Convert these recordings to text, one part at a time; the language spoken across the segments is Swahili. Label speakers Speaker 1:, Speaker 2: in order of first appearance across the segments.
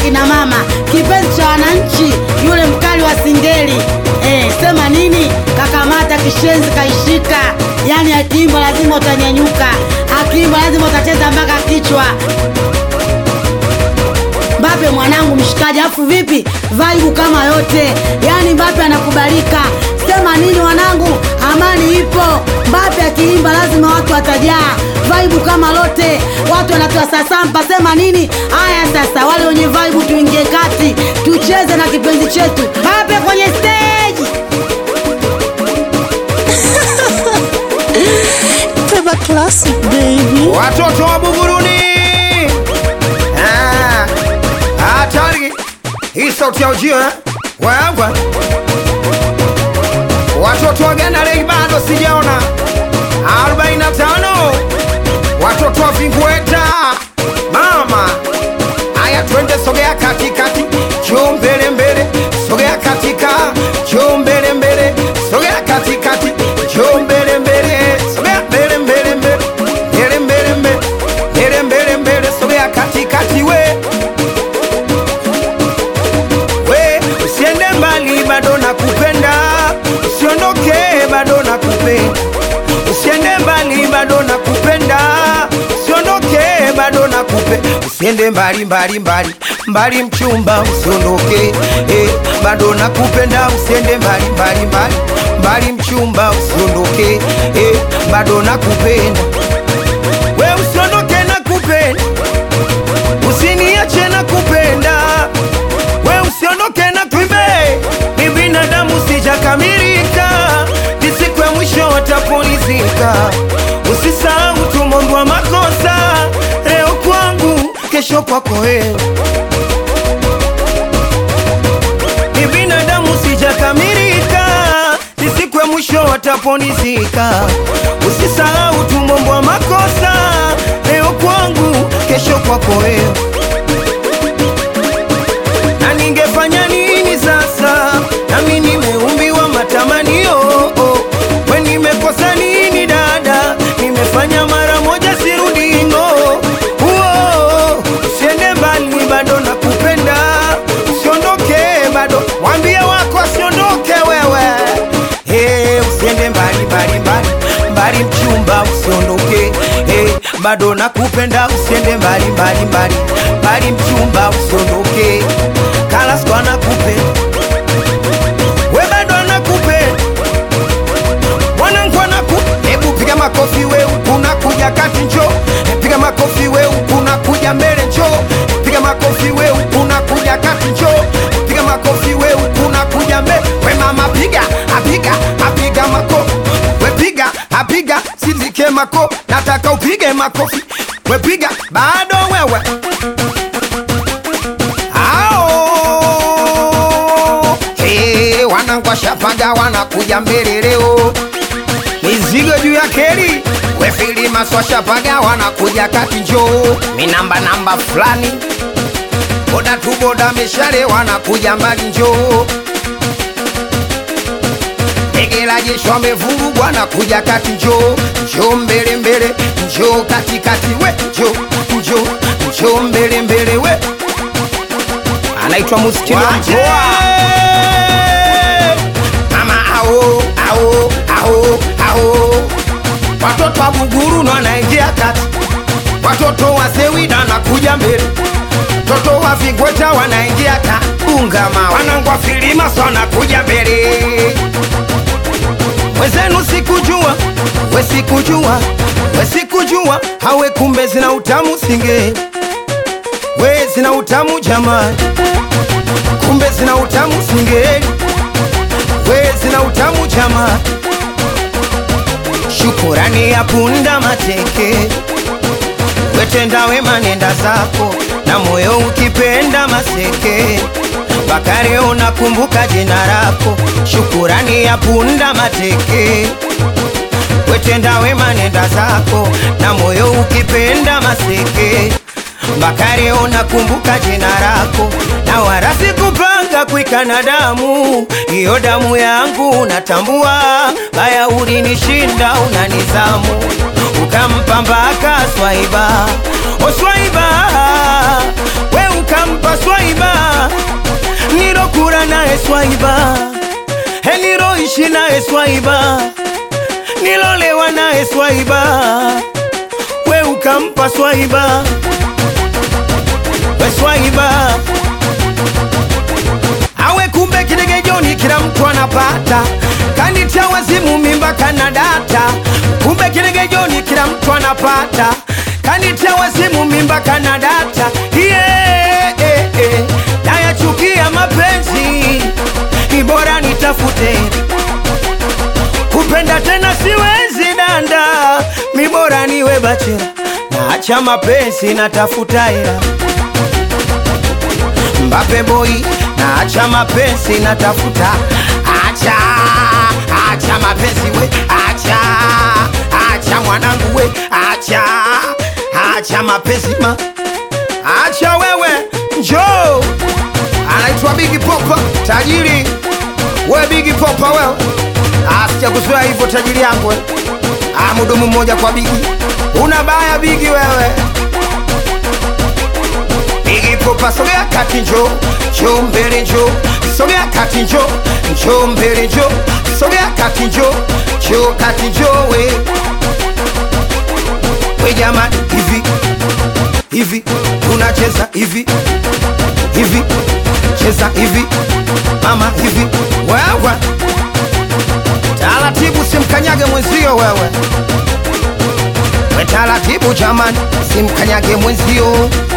Speaker 1: kina mama, kipenzi cha wananchi, yule mkali wa singeli. Eh, sema nini? Kakamata kishenzi kaishika, yani akiimba lazima utanyanyuka, akiimba lazima utacheza mpaka kichwa. Mbape mwanangu mshikaji, afu vipi vibe kama yote, yani Mbape anakubalika. Sema nini wanangu, amani ipo. Mbape akiimba lazima watu watajaa, vibe kama lote, watu wanatoa sasampa. Sema nini? Haya sasa, wale wenye vibe tuingie kati, tucheze na kipenzi chetu Mbape kwenye stage.
Speaker 2: Teba classic baby.
Speaker 3: Watoto wa Buguruni. Ah, Hatari. Hii sauti ya ujio eh? Wewe. Watoto wa Ghana leo bado sijaona. 45. Watoto wa Vingueta. Mama. Aya twende sogea katikati. Njoo mbele mbele. Sogea katika. Njoo mbele mbele. Sogea katikati. Njoo mbele mbele. Sogea mbele mbele mbele. Mbele mbele mbele. Mbele mbele mbele. Sogea katikati we. We, usiende mbali bado nakupenda. Usiondoke bado nakupenda. Usiende mbali bado nakupenda. Usiondoke bado nakupenda. Usiende mbali mbali mbali mbali mchumba usiondoke eh, bado nakupenda. Usiende mbali mbali mbali mbali mchumba usiondoke eh, bado nakupenda. We usiondoke nakupenda. Usiniache nakupenda. We usiondoke na kuimbe, ni binadamu sijakamilika, ni siku ya mwisho watapolizika. Usisahau tumondwa makosa, leo kwangu, kesho kwako wewe. Ni binadamu sijakamilika, ni siku ya mwisho wataponizika. Usisahau tumombwa makosa, leo kwangu, kesho kwako wewe na ningefanya nini sasa? Nami nimeumbiwa matamanio. We nimekosa nini dada? Nimefanya mara moja sirudi ngo. Uo, usiende mbali, bado nakupenda. Usiondoke bado, mwambie wako asiondoke wewe. Hey, usiende mbali mbali mbali mbali, mchumba usiondoke. Hey, bado nakupenda, usiende mbali mbali mbali mbali, mchumba usiondoke. Kalasko anakupenda, we bado anakupenda, mwanangu anaku. Hebu piga makofi we, unakuja kati njo, piga makofi we, unakuja mbele njo, piga makofi we, unakuja kati njo, piga makofi we, unakuja mbele. We mama piga, apiga, apiga makofi, we piga, apiga, sizike mako, nataka upige makofi, we piga, bado wewe Ao hey, wanangu washapaga wanakuja mbele leo, mizigo juu ya keli wefilima swashapaga wanakuja kati njoo minamba namba fulani boda tu boda mishale wanakuja mbali njoo Ndege la jeshi wamevurugwa wanakuja kati njoo njoo mbele mbele njoo katikati we njoo njoo njoo mbele mbele we anaitwa Muskini wa Mkoa. Mama ao ao ao ao, watoto wa Buguru ndo wanaingia kati, watoto wa Sewida wanakuja mbele, watoto wa Vigweta wanaingia ka Bungama, wanangu wa Filimas wanakuja mbele. Wezenu sikujua, we sikujua, we sikujua, hawe kumbe zina utamu singe, we zina utamu jamani kumbe zina utamu singeli, we zina utamu jama. Shukurani ya punda mateke, wetenda wema nenda zako, na moyo ukipenda maseke Bakari unakumbuka jina lako, shukurani ya punda mateke wetenda wema nenda zako, na moyo ukipenda maseke Bakari unakumbuka jina lako, na wala sikupanga kuikana damu, hiyo damu yangu natambua, baya ulinishinda una nizamu, ukampa mpaka Swaiba, o Swaiba, we ukampa nikampa swaiba nilokura naye swaiba He niloishi naye swaiba nilolewa naye swaiba we ukampa swaiba we swaiba awe kumbe kidegejoni kila mtu anapata kanitia wazimu mimba kana data kumbe kidegejoni kila mtu anapata kanitia wazimu mimba kana data yeah, eh, eh. nayachukia mapenzi ibora nitafute kupenda tena siwezi danda mibora niwe bachela naacha mapenzi natafuta hela Mbappe boy naacha mapenzi natafuta acha acha mapenzi we acha acha mwanangu we acha acha mapenzi ma acha wewe njoo anaitwa Bigi Popa tajiri we Bigi Popa wewe asija kuzoea hivyo tajiri yangu we. Ah, mudumu mmoja kwa Bigi una baya Bigi wewe Bigi Popa sogea kati njo njo mbele njo sogea kati njo njo mbele njo sogea kati njo njo kati njo we we jamani hivi hivi tunacheza hivi hivi cheza hivi mama hivi wewe taratibu simkanyage mwenzio wewe we taratibu jamani simkanyage mwenzio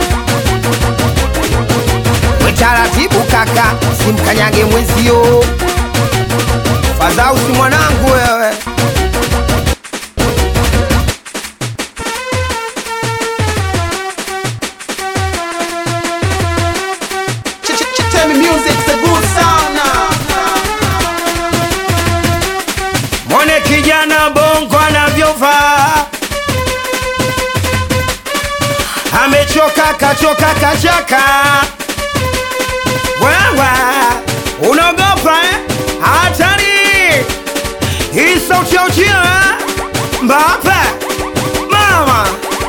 Speaker 3: we taratibu kaka simkanyage mwenzio fadhausi mwanangu wewe
Speaker 2: Tell me music's a good sound now.
Speaker 3: mwone kijana bongo anavyovaa amechoka kachoka kachaka wewe unaogopa eh? hatari hii sauti ya ujio eh? mbape mama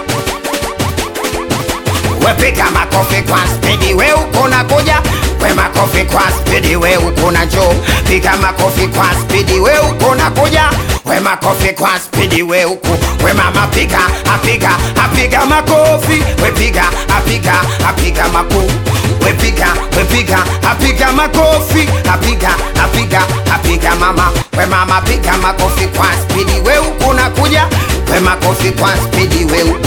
Speaker 3: wepiga makofi kwa spidi we uko na kuja we makofi kwa spidi we uko na jo piga makofi kwa spidi we uko na kuja we makofi kwa spidi we uko we mama piga apiga apiga makofi we piga apiga apiga makofi we piga we piga apiga makofi apiga apiga apiga mama we mama piga makofi kwa spidi we uko na kuja we makofi kwa spidi we uko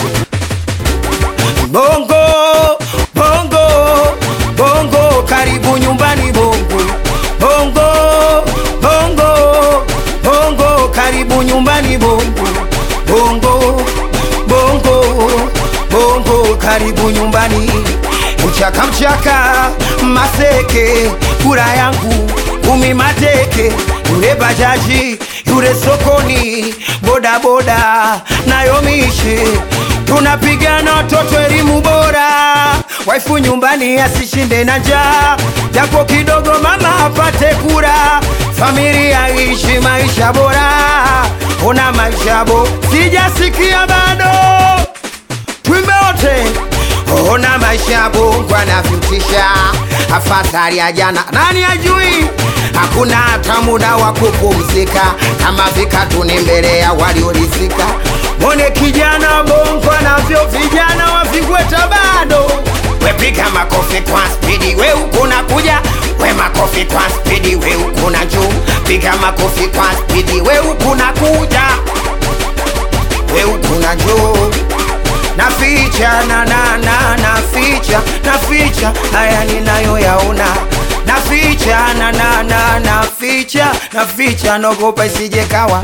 Speaker 3: Bongo, bongo, bongo, karibu nyumbani bongo. Bongo, bongo, bongo, karibu nyumbani bongo. Bongo, bongo, bongo, karibu nyumbani. Mchaka mchaka, maseke, kura yangu, kumi mateke, yule bajaji, yule sokoni, boda boda, nayo mishe tunapigana watoto elimu bora, waifu nyumbani asishinde na njaa, japo kidogo mama apate kura, familia ishi maisha bora, una maisha bo, sijasikia bado, twimbe wote ona maisha bongo anavyotisha, afadhali ya jana, nani ajui? Hakuna hata muda wa kupumzika, kama vikatuni mbele ya waliorizika. Mwone kijana bongo anavyo vijana wavigweta bado wepiga makofi kwa spidi, we uko nakuja, we makofi kwa spidi, we uko na juu, piga makofi kwa spidi, we uko nakuja, we uko na juu naficha na na na naficha naficha haya ninayoyaona naficha na na na naficha naficha nogopa isije kawa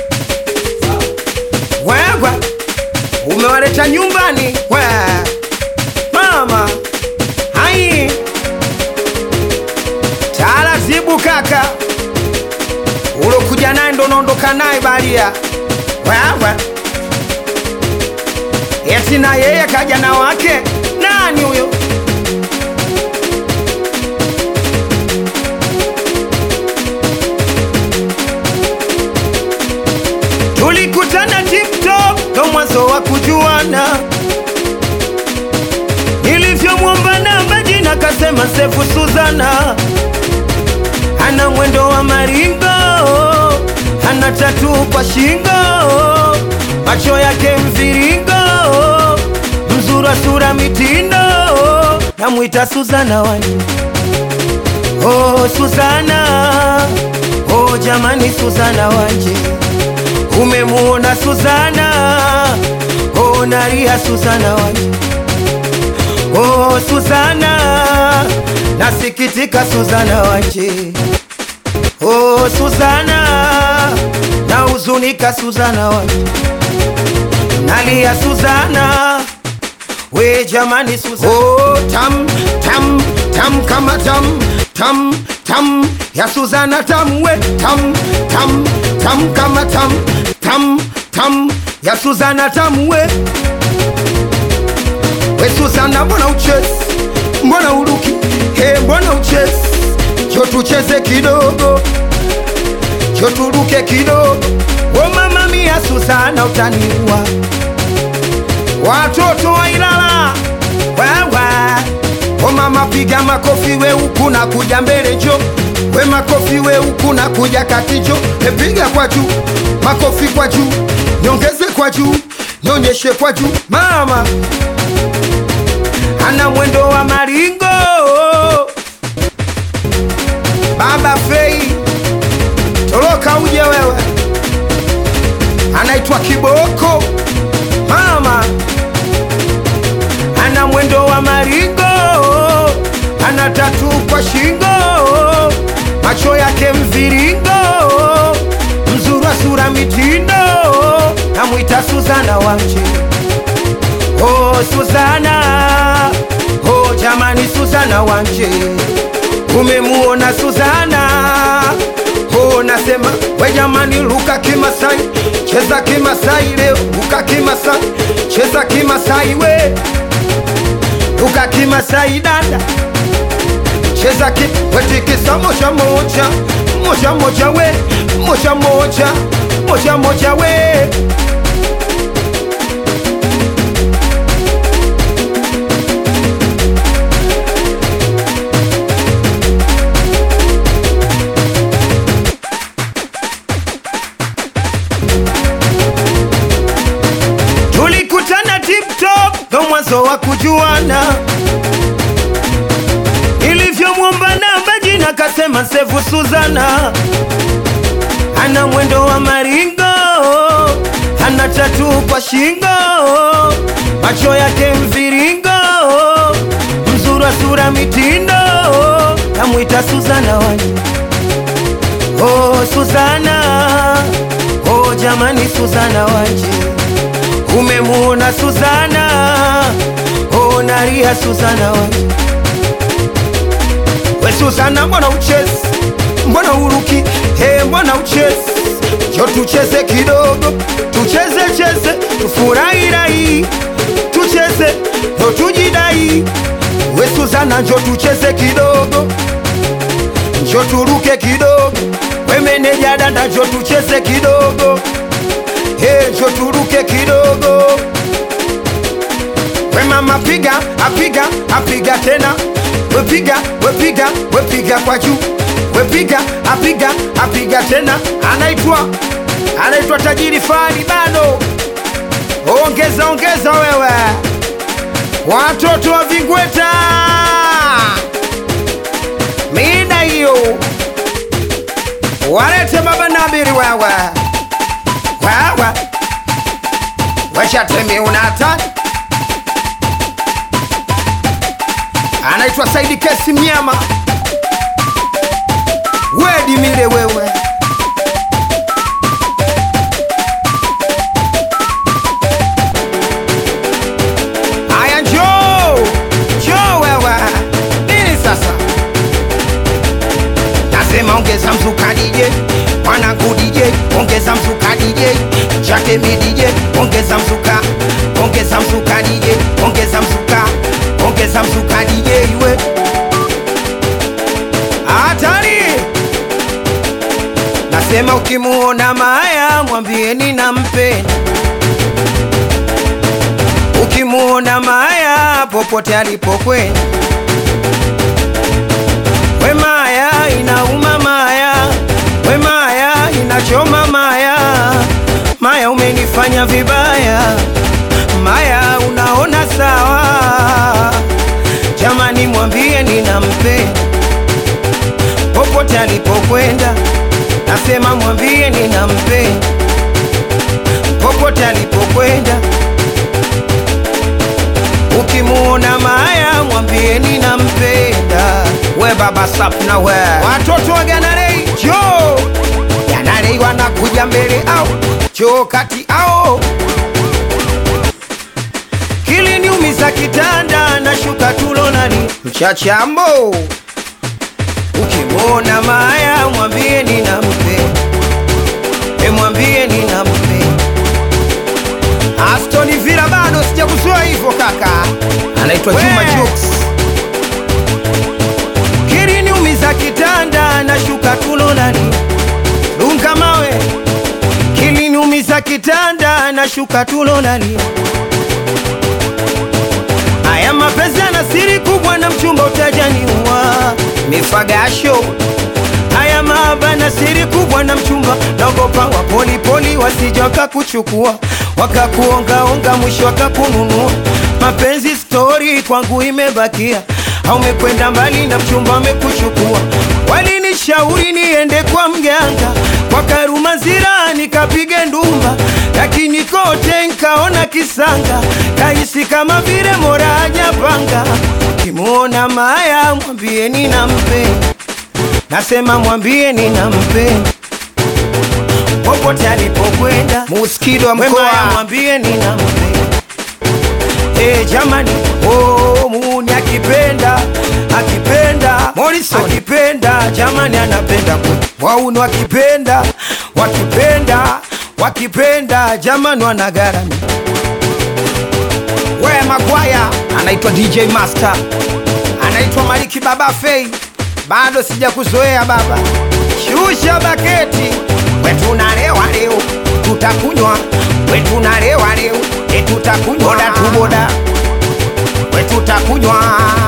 Speaker 3: wewe umewaleta nyumbani we mama hai taratibu kaka ulokuja naye ndo unaondoka naye baria wewe eti na yeye kaja na wake nani huyo tulikutana tiktok ndo mwanzo wa kujuana nilivyomwomba namba jina kasema sefu Suzana ana mwendo wa maringo, ana tatu kwa shingo, macho yake mviringo, mzura sura mitindo, namwita Suzana wani Oh Suzana, oh jamani Suzana wanje, umemuona Suzana, oh naria Suzana wanje, oh Suzana, nasikitika Suzana wanje, oh Suzana, nahuzunika Suzana wanje, nalia Suzana, we jamani Suzana, oh tam tam tam kama tam tam tam ya Suzana tam we tam tam tam kama tam tam tam ya Suzana tam we we Suzana, mbona uchezi, mbona uruki, he, mbona uchezi, jo tucheze kidogo, jo turuke kidogo. O mama mia Suzana, utaniua watoto wa Ilala wewe O mama piga makofi we huku na kuja mbele jo, we makofi we huku na kuja kati jo, epiga kwa juu, makofi kwa juu, nyongeze kwa juu, nyonyeshe kwa juu. Mama ana mwendo wa maringo, baba Fei toroka uje wewe, anaitwa Kiboko. Mama ana mwendo wa maringo, ana tatu kwa shingo, macho yake mviringo, mzura sura mitindo, namwita Suzana wanje. Oh Suzana, oh jamani Suzana wanje, umemuona Suzana? Oh nasema we jamani, luka Kimasai, cheza Kimasai leo, luka Kimasai, cheza Kimasai we luka Kimasai dada, cheza ki wetikisa moja moja moja moja we moja moja moja moja we tulikutana TikTok ndo mwanzo wa kujuana, ilivyomwomba namba jina kasema sevu Suzana, ana mwendo wa maringo, ana tatu kwa shingo, macho yake mviringo, mzura sura mitindo, namwita Suzana wanje. Oh Suzana, oh jamani Suzana wanje umemuona Suzana, oh naria Suzana wanje. We Suzana, mbona uchezi, mbona uruki, he, mbona uchezi, jo tucheze kidogo, tucheze cheze, tufurahi rai, tucheze ndo tujidai. We Suzana, njo tucheze kidogo, njo turuke kidogo, we meneja dada, njo tucheze kidogo Hey, njo turuke kidogo. We mama piga, apiga, apiga tena. We piga, we piga, we piga kwa juu. We piga, apiga, apiga tena. Anaitwa anaitwa tajiri fani bado. Ongeza ongeza wewe. Watoto wa Vingweta. Mida hiyo. Walete baba Nabiri wewe wewe weshatemi unata anaitwa Saidi Kesi Mnyama wedi mile wewe aya njoo njoo wewe nini sasa nasema ongeza mzuka DJ mwanangu DJ ongeza mzuka DJ Chakemi DJ ongeza mzuka ongeza mzuka DJ ongeza mzuka ongeza mzuka DJ iwe hatari nasema ukimuona Maya mwambieni nampenda ukimuona Maya popote alipokwenda alipokwenda, nasema mwambie ninampenda popote alipokwenda. Ukimuona Maya mwambie ninampenda. We baba Sapna we, watoto wa Ganarei jo, Ganarei wanakuja mbele au jo kati ao kiliniumiza kitanda na shuka tulonani mchachambo. Ukimwona Maya mwambie ninampenda, e mwambie ninampenda. Aston Villa bado sijakuzoea hivyo kaka, anaitwa Juma Jux. Kiliniumiza kitanda na shuka tulonani dunga mawe, kiliniumiza kitanda na shuka tulonani Haya mapenzi yana siri kubwa na mchumba utajaniua mifagasho. Haya mahaba na siri kubwa na mchumba, naogopa wa polipoli wasije wakakuchukua wakakuongaonga, mwisho wakakununua. Mapenzi stori kwangu imebakia, aumekwenda mbali na mchumba amekuchukua. Walinishauri niende kwa mganga kwa Karumazira nikapige ndumba, lakini kote nkaona kisanga, kahisi kama vile mora hajapanga. Kimuona Maya mwambie ninampenda, nasema mwambie ninampenda popote alipokwenda.
Speaker 2: Muskido wa
Speaker 3: We
Speaker 2: mkoa.
Speaker 3: Maya mwambie ninampenda. Eh, jamani, oh, muni akipenda akipenda
Speaker 2: Morrison.
Speaker 3: akipenda jamani, anapenda kweli. Wauno wakipenda wakipenda wakipenda jamani, wanagharami.
Speaker 2: We Magwaya anaitwa DJ Master, anaitwa Maliki Baba Fei, bado sijakuzoea baba.
Speaker 3: Shusha baketi,
Speaker 2: We tunalewa leo, tutakunywa. We tunalewa leo, e tutakunywa. Boda tu boda, we tutakunywa.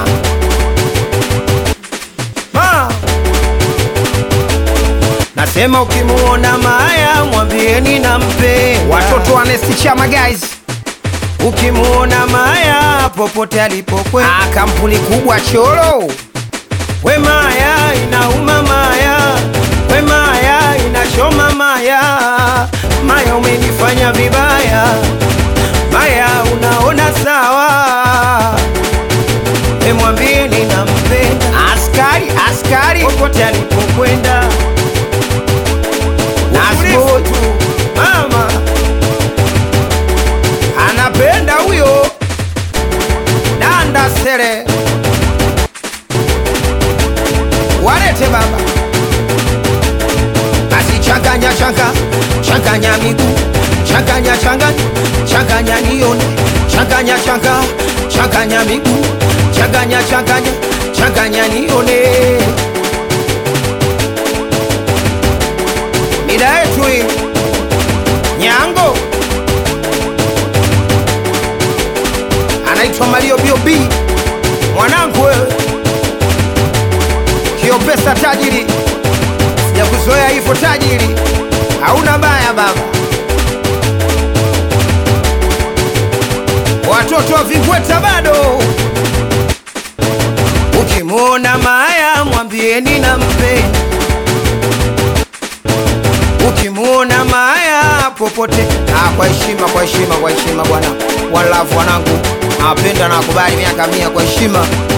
Speaker 3: ma nasema ukimuona Maya mwambie ninampenda.
Speaker 2: Watoto wa Nesti Chama guys,
Speaker 3: Ukimuona Maya popote alipokwenda
Speaker 2: ah, kampuni kubwa cholo.
Speaker 3: We Maya inauma Maya, we Maya inachoma Maya, Maya umenifanya vibaya, Maya unaona sawa, e mwambie ninampenda
Speaker 2: Askari, askari,
Speaker 3: popote alipokwenda.
Speaker 2: Nasbo.
Speaker 3: Utulivu tu, mama anapenda huyo
Speaker 2: danda sere, walete baba.
Speaker 3: basi changanya changa changanya miguu changanya changanya changanya nione changanya changa changanya miguu changanya changanya changanya nione mida yetu hii nyango anaitwa Mario Biob mwanangu wewe kio pesa tajiri sijakuzoea hivyo tajiri, hauna baya baba. Watoto wa Vingweta bado, ukimwona Maya mwambie ninampenda. Ukimwona Maya popote, ah, kwa heshima, kwa heshima, kwa heshima bwana, walafu wanangu, nawapenda na wakubali miaka mia kwa heshima